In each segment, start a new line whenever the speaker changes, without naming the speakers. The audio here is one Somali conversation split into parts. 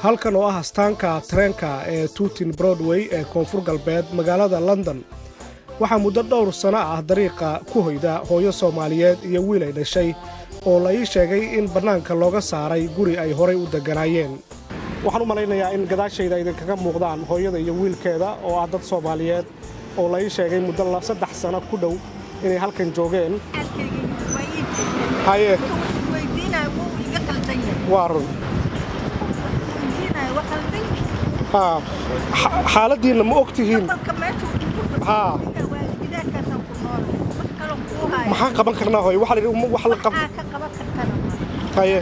halkan oo ah astaanka tareenka ee tuutin broadway ee koonfur galbeed magaalada london waxaa muddo dhowr sanno ah dariiqa ku hoyda hooyo soomaaliyeed iyo wiil ay dhashay oo la ii sheegay in bannaanka looga saaray guri ay horay u degganaayeen waxaan u malaynayaa in gadaashayda idinkaga muuqdaan hooyada iyo wiilkeeda oo ah dad soomaaliyeed oo la ii sheegay muddo saddex sanno ku dhow inay halkan joogeen haye waa run haa xaaladdiinna ma og tihiin haa maxaan qaban karnaa hooy waxa la yidhi wax la qab haye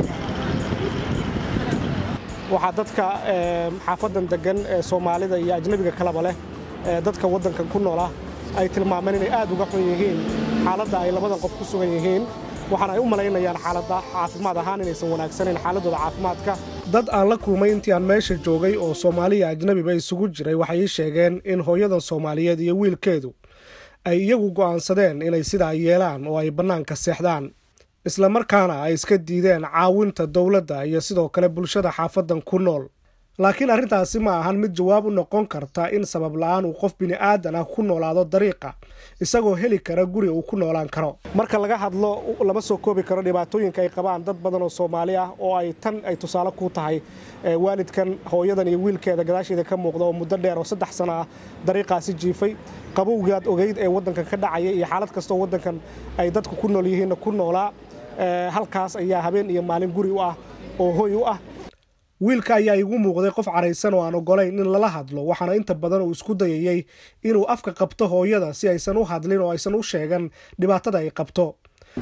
waxaa dadka xaafadan deggan ee soomaalida iyo ajnabiga kalaba leh ee dadka waddankan ku noola ay tilmaameen inay aad uga xun yihiin xaaladda ay labadan qof ku sugan yihiin waxaana ay u malaynayaan xaaladda caafimaad ahaan inaysan wanaagsanayn xaaladooda caafimaadka dad aan la kulmay intii aan meesha joogay oo soomaaliya ajnabiba isugu jiray waxay ii sheegeen in hooyadan soomaaliyeed iyo wiilkeedu ay iyagu go'aansadeen inay sidaa yeelaan oo ay bannaanka seexdaan islamarkaana ay iska diideen caawinta dowladda iyo sidoo kale bulshada xaafadan ku nool laakiin arrintaasi ma ahan mid jawaab u noqon karta in sabab la'aan uu qof bini'aadan ah ku noolaado dariiqa isagoo heli kara guri uu ku noolaan karo marka laga hadlo lama soo koobi karo dhibaatooyinka ay qabaan dad badan oo soomaali ah oo ay tan ay tusaale ku tahay waalidkan hooyadan iyo wiilkeeda gadaasheeda ka muuqda oo muddo dheer oo saddex sano ah dariiqaasi jiifay qabowgaad ogeyd ee waddankan ka dhacaya iyo xaalad kastooo waddankan ay dadku ku nool yihiinna ku noolaa halkaas ayaa habeen iyo maalin guri u ah oo hoy u ah wiilka ayaa igu muuqday qof caraysan oo aan ogolayn in lala hadlo waxaana inta badan uu isku dayayey inuu afka qabto hooyada si aysan u hadlin oo aysan u sheegan dhibaatada ay qabto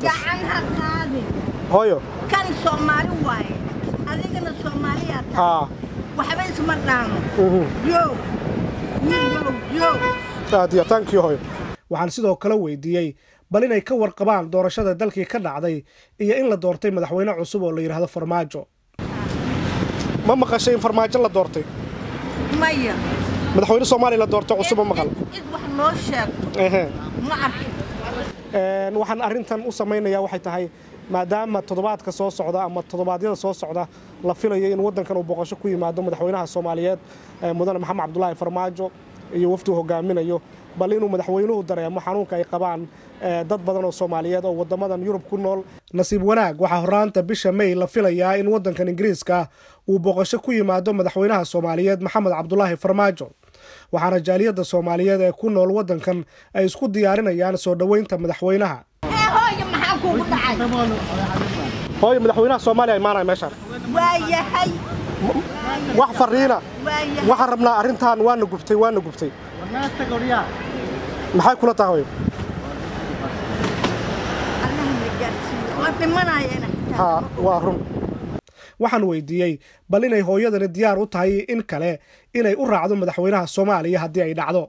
hooyo
kan soomaali waaye adigana soomaaliyaa tahay waxba isma dhaano yo yo
aadiya tankii hooyo waxaan sidoo kale weydiiyey bal inay ka warqabaan doorashada dalkii ka dhacday iyo in la doortay madaxweyne cusub oo la yidhaahdo farmaajo ma maqashay in farmaajo la doortay
maya
madaxweyne soomaaliya la doortay cusub ma maqal
cid wax noo sheegto
ehe
ma arkin
waxaan arrintan u samaynayaa waxay tahay maadaama toddobaadka soo socda ama toddobaadyada soo socda la filayo in waddankan uu boqosho ku yimaado madaxweynaha soomaaliyeed mudane maxamed cabdulaahi farmaajo iyo waftuu hogaaminayo bal inuu madaxweynuhu dareemo xanuunka ay qabaan dad badan oo soomaaliyeed oo waddamadan yurub ku nool nasiib wanaag waxaa horraanta bisha may la filayaa in waddankan ingiriiska uu boqosho ku yimaado madaxweynaha soomaaliyeed maxamed cabdulaahi farmaajo waxaana jaaliyadda soomaaliyeed ee ku nool waddankan ay isku diyaarinayaan soo dhoweynta madaxweynaha
hooyo maxaa kugu dhacay
hooyo madaxweynaha soomaaliya imaanaya meeshaan
waa yahay
wax fariina
waa yahay
waxaan rabnaa arrintan waana gubtay waana gubtay maxay kula tahay hooyo
allaha na gaarsiiyo waa dhimanayana
haa waa run waxaan weydiiyey bal inay hooyadani diyaar u tahay in kale inay u raacdo madaxweynaha soomaaliya haddii ay dhacdo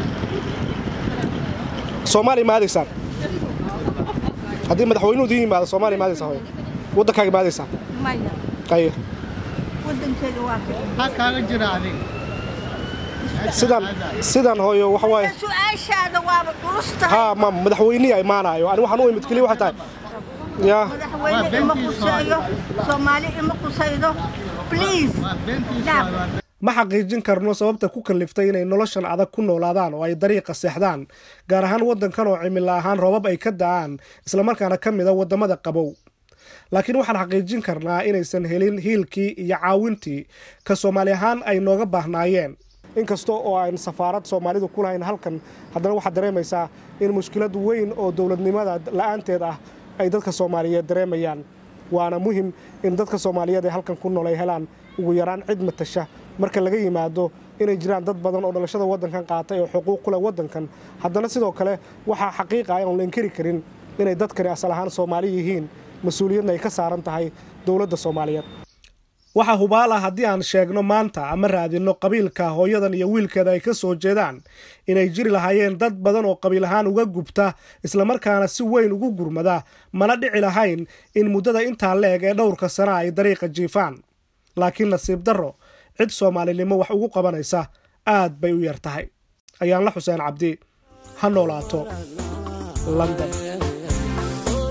soomaaliya ma aadaysaan haddii madaxweynuhu idiin yimaado soomaaliya ma aadaysaa hooyo waddankaaga ma aadaysaa
maya
aye
waddankeeda waa ka
maxaa kaaga jira adiga
sidan sidan hooyo waxa waaye
su-aashaada waaba culus tahay
haa ma madaxweynihi imaanaayo ani waxaan u imid keliya waxay tahay yaa
madaxweyne ima quseeyo soomaali ima qusaydo please
waa beentiisa
Naam.
waa
ma xaqiijin karno sababta ku kalliftay inay noloshan adag ku noolaadaan oo ay dariiqa seexdaan gaar ahaan waddankan oo cimilo ahaan roobab ay ka da'aan islamarkaana ka mida waddamada qabow laakiin waxaan xaqiijin karnaa inaysan helin hiilkii iyo caawintii ka soomaali ahaan ay nooga baahnaayeen inkasta oo aan safaarad soomaalidu ku lahayn halkan haddana waxaad dareemaysaa in mushkilad weyn oo dowladnimada la'aanteed ah ay dadka soomaaliyeed dareemayaan waana muhim in dadka soomaaliyeed ee halkan ku nool ay helaan ugu yaraan cid matasha marka laga yimaado inay jiraan dad badan oo dhalashada waddankan qaatay oo xuquuq ku leh waddankan haddana sidoo kale waxaa xaqiiqa ah oon la inkiri karin inay dadkani asal ahaan soomaali yihiin mas-uuliyadna ay ka saaran tahay dowladda soomaaliyeed waxaa hubaal ah haddii aan sheegno maanta ama raadinno qabiilka hooyadan iyo wiilkeeda ay ka soo jeedaan inay jiri lahaayeen dad badan oo qabiil ahaan uga gubta islamarkaana si weyn ugu gurmada mana dhici lahayn in muddada intaa la-eg ee dhowrka sana ay dariiqa jiifaan laakiin nasiib darro cid soomaalinimo wax ugu qabanaysa aad bay u yar tahay ayaanla xuseen cabdi ha noolaato london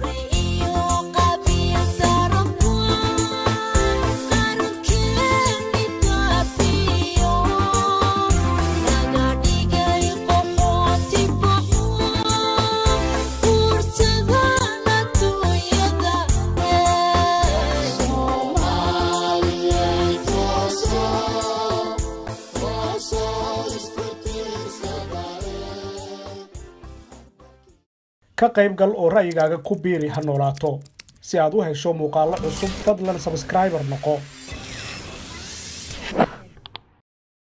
iyo qabiil darabku qarankeena
ka qayb gal oo ra'yigaaga ku biiri ha noolaato si aad u hesho muuqaallo cusub fadlan sabskraibar noqo